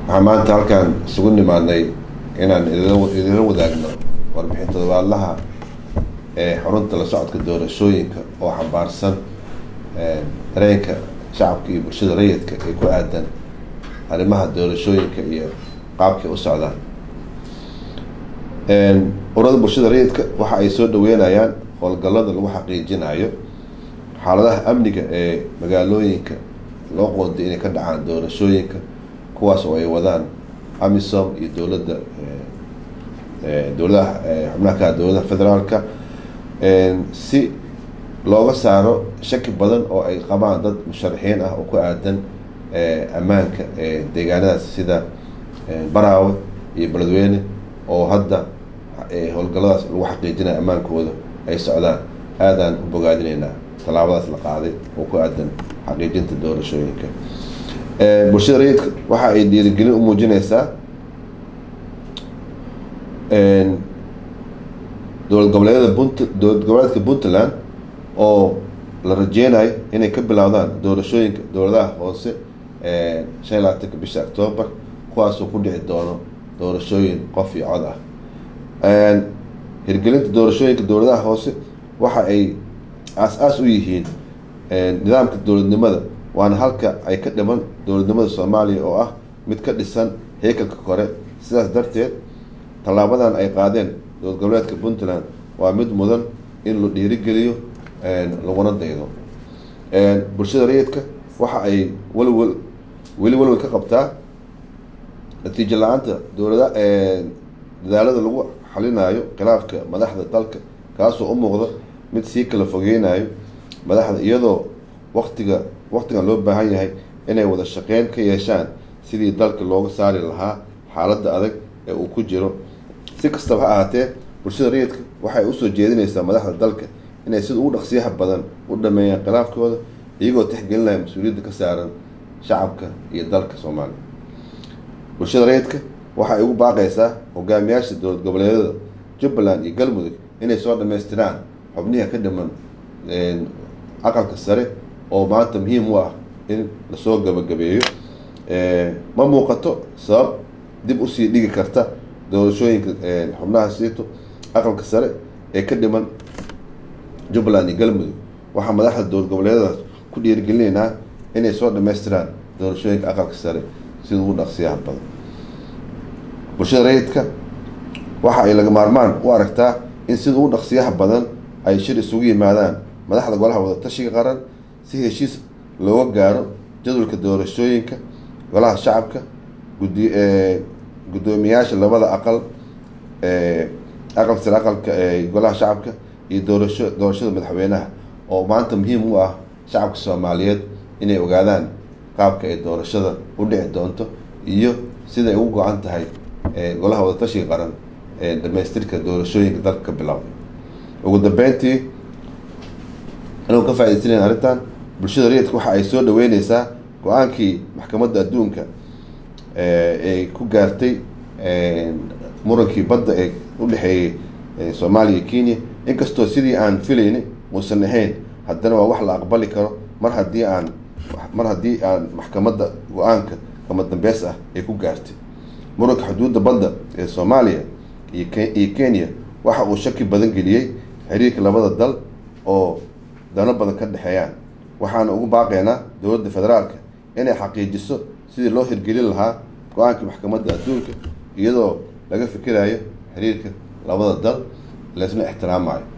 waxaan maanta halkaan isugu nimaadnay inaan idinla wadaagno warbixin todobaadlaha ee xarunta la socodka doorashooyinka oo xambaarsan dareenka shacabka iyo bulshada rayidka ee ku aadan arrimaha doorashooyinka iyo qaabkay u socdaan urada bulshada rayidka waxa ay soo dhaweynayaan howlgallada lagu xaqiijinayo xaaladaha amniga ee magaalooyinka loo qooday inay ka dhacaan doorashooyinka kuwaas oo ay wadaan amisom iyo dowladda dowladaha xubnaha ka dowladaha federaalka si looga saaro shaki badan oo ay qabaan dad musharaxiin ah oo ku aadan ammaanka deegaanadaas sida baraawe iyo beledweyne oo hadda howlgalladaas lagu xaqiijinaya ammaankooda ay socdaan aadaan u bogaadineynaa tallaabadaas la qaaday oo ku aadan xaqiijinta doorashooyinka bulshada rayidka waxa ay dhiirigelin u muujineysaa dowlad goboleedyada punt dowlad goboleedka puntland oo la rajeynayo inay ka bilowdaan doorashooyinka dowladaha hoose shan iyo labaatanka bisha octoobar kuwaasoo ku dhici doono doorashooyin qof iyo cod ah hirgelinta doorashooyinka dowladaha hoose waxa ay aas-aas u yihiin nidaamka dowladnimada waana halka ay ka dhiman dowladnimada soomaaliya oo ah mid ka dhisan heykalka kore sidaas darteed tallaabadan ay qaadeen dowlad goboleedka puntland waa mid mudan in la dhiirigeliyo laguna daydo bulshada rayidka waxa ay weliwel weli welwel ka qabtaa natiijo la-aanta dowlada dadaalada lagu xalinayo khilaafka madaxda dalka kaasoo u muuqda mid sii kala fogeynayo madaxda iyadoo waktiga waktigan loo baahan yahay inay wada shaqeyn ka yeeshaan sidii dalka looga saari lahaa xaaladda adag ee uu ku jiro si kastaba ha ahaatee bulshada rayidka waxay usoo jeedinaysaa madaxda dalka inay sida ugu dhaqsiyaha badan u dhameeyaan khilaafkooda iyagoo tixgelinaya mas-uuliyadda ka saaran shacabka iyo dalka soomaaliya bulshada rayidka waxay ugu baaqaysaa hogaamiyaasha dowlad goboleedyada jubbaland iyo galmudug inay soo dhamaystiraan xubniha ka dhiman aqalka sare oo maanta muhiim u ah in lasoo gabagabeeyo ma muuqato sabab dib usii dhigi karta doorashooyinka xubnaha siito aqalka sare ee ka dhiman jubbaland iyo galmudug waxaa madaxda dowlad goboleedyadaas ku dhiirigelinaynaa inay soo dhamaystiraan doorashooyinka aqalka sare sida ugu dhaqsiyaha badan bulshada rayidka waxa ay laga maarmaan u aragtaa in sida ugu dhaqsiyaha badan ay shir isugu yimaadaan madaxda golaha wadatashiga qaran si heshiis looga gaaro jadwalka doorashooyinka golaha shacabka gudi guddoomiyaasha labada aqal aqal sare aqalka golaha shacabka iyo doorasho doorashada madaxweynaha oo maanta muhiim u ah shacabka soomaaliyeed inay ogaadaan qaabka ay doorashada u dhici doonto iyo siday ugu go-an tahay golaha wadatashiga qaran ee dhamaystirka doorashooyinka dalka ka bilowday ugu dambeyntii anuu ka faaidaysanayna arrintan bulshada rayidka waxa ay soo dhaweyneysaa go-aankii maxkamadda adduunka ay ku gaartay murankii badda ee udhexeeyey soomaaliya iyo kenya inkastoo sidii aan filayni uusan ahayn haddana waa wax la aqbali karo mar haddii aan mar haddii aan maxkamadda go-aanka kama dambeys ah ay ku gaartay muranka xuduudda badda ee soomaaliya iyo kenya waxa uu shaki badan geliyey xiriirka labada dal oo dano badan ka dhexeeyaan waxaana ugu baaqeynaa dowladda federaalka inay xaqiijiso sidii loo hirgelin lahaa go-aankii maxkamadda adduunka iyadoo laga fikirayo xiriirka labada dal laysna ixtiraamayo